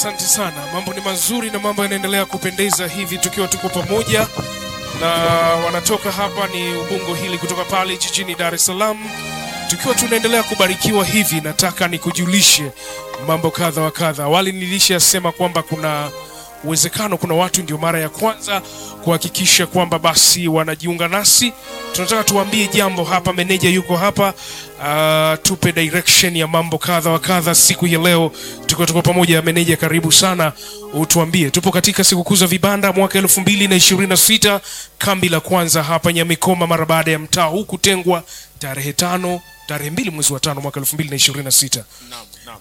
Asante sana, mambo ni mazuri na mambo yanaendelea kupendeza hivi tukiwa tuko pamoja, na wanatoka hapa ni Ubungo hili kutoka pale jijini Dar es Salaam, tukiwa tunaendelea kubarikiwa hivi. Nataka nikujulishe mambo kadha wa kadha. Awali nilishasema kwamba kuna uwezekano kuna watu ndio mara ya kwanza kuhakikisha kwamba basi wanajiunga nasi. Tunataka tuambie jambo hapa, meneja yuko hapa uh, tupe direction ya mambo kadha wa kadha siku ya leo, tuko tuko pamoja. Meneja, karibu sana, utuambie. Tupo katika sikukuu za vibanda mwaka elfu mbili na ishirini na sita kambi la kwanza hapa Nyamikoma, mara baada ya mtaa huu kutengwa tarehe tano tarehe mbili mwezi wa tano mwaka elfu mbili na ishirini na sita. Naam, naam.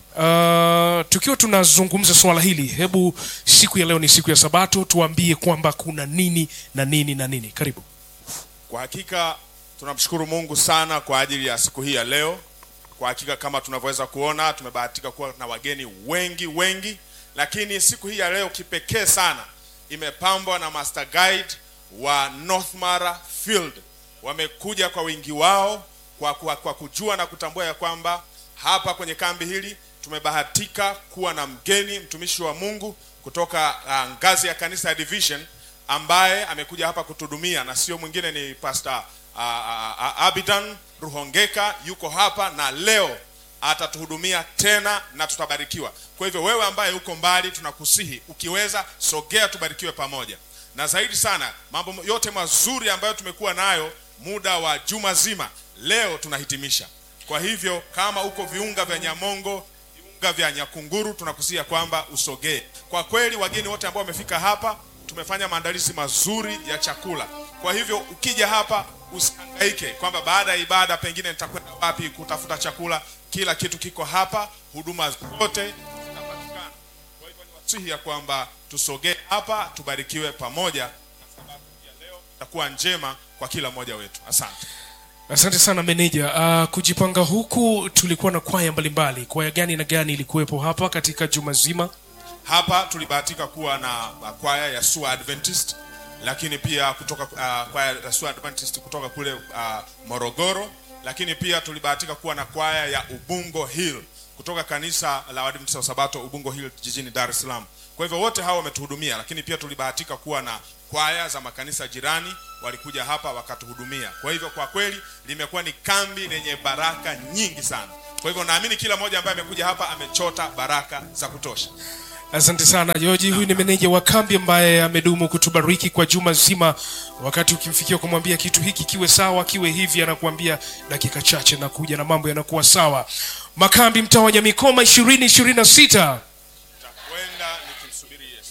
Uh, tukiwa tunazungumza swala hili, hebu siku ya leo ni siku ya Sabato, tuambie kwamba kuna nini na nini na nini. Karibu. Kwa hakika tunamshukuru Mungu sana kwa ajili ya siku hii ya leo. Kwa hakika kama tunavyoweza kuona, tumebahatika kuwa na wageni wengi wengi, lakini siku hii ya leo kipekee sana imepambwa na master guide wa North Mara Field. Wamekuja kwa wingi wao kwa, kwa, kwa kujua na kutambua ya kwamba hapa kwenye kambi hili tumebahatika kuwa na mgeni mtumishi wa Mungu kutoka uh, ngazi ya kanisa ya Division ambaye amekuja hapa kutuhudumia na sio mwingine ni Pastor uh, uh, uh, Abidan Ruhongeka yuko hapa na leo atatuhudumia tena na tutabarikiwa. Kwa hivyo wewe ambaye uko mbali, tunakusihi ukiweza, sogea tubarikiwe pamoja, na zaidi sana mambo yote mazuri ambayo tumekuwa nayo muda wa juma zima, leo tunahitimisha. Kwa hivyo kama uko viunga vya Nyamongo, viunga vya Nyakunguru, tunakusia kwamba usogee. Kwa kweli wageni wote ambao wamefika hapa, tumefanya maandalizi mazuri ya chakula. Kwa hivyo ukija hapa usihangaike kwamba baada ya ibada pengine nitakwenda wapi kutafuta chakula. Kila kitu kiko hapa, huduma zote zitapatikana. Kwa hivyo niwasihi ya kwamba tusogee hapa, tubarikiwe pamoja, kwa sababu ya leo itakuwa njema kwa kila mmoja wetu. Asante. Asante sana meneja. Uh, kujipanga huku tulikuwa na kwaya mbalimbali. Kwaya gani na gani ilikuwepo hapa katika juma zima? Hapa tulibahatika kuwa na uh, kwaya ya Sua Adventist, lakini pia kutoka uh, kwaya ya Sua Adventist kutoka kule uh, Morogoro, lakini pia tulibahatika kuwa na kwaya ya Ubungo Hill kutoka kanisa la Waadventista wa Sabato Ubungo Hill jijini Dar es Salaam. Kwa hivyo wote hao wametuhudumia, lakini pia tulibahatika kuwa na kwaya za makanisa jirani walikuja hapa wakatuhudumia. Kwa hivyo kwa kweli limekuwa ni kambi lenye baraka nyingi sana. Kwa hivyo naamini kila mmoja ambaye amekuja hapa amechota baraka za kutosha. Asante sana George. Huyu ni meneja wa kambi ambaye amedumu kutubariki kwa juma zima. Wakati ukimfikia kumwambia kitu hiki kiwe sawa, kiwe hivi, anakuambia dakika chache na kuja na mambo yanakuwa sawa. Makambi mtaa wa Nyamikoma ishirini ishirini na sita. Nitakwenda nikimsubiri Yesu.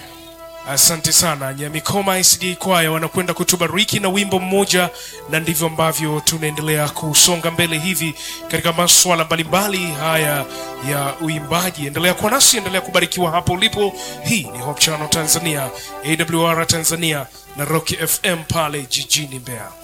Asante sana Nyamikoma SDA kwaya wanakwenda kutubariki na wimbo mmoja, na ndivyo ambavyo tunaendelea kusonga mbele hivi katika masuala mbalimbali haya ya uimbaji. Endelea kuwa nasi, endelea kubarikiwa hapo ulipo. Hii ni Hope Channel Tanzania, AWR Tanzania na Rock FM pale jijini Mbeya.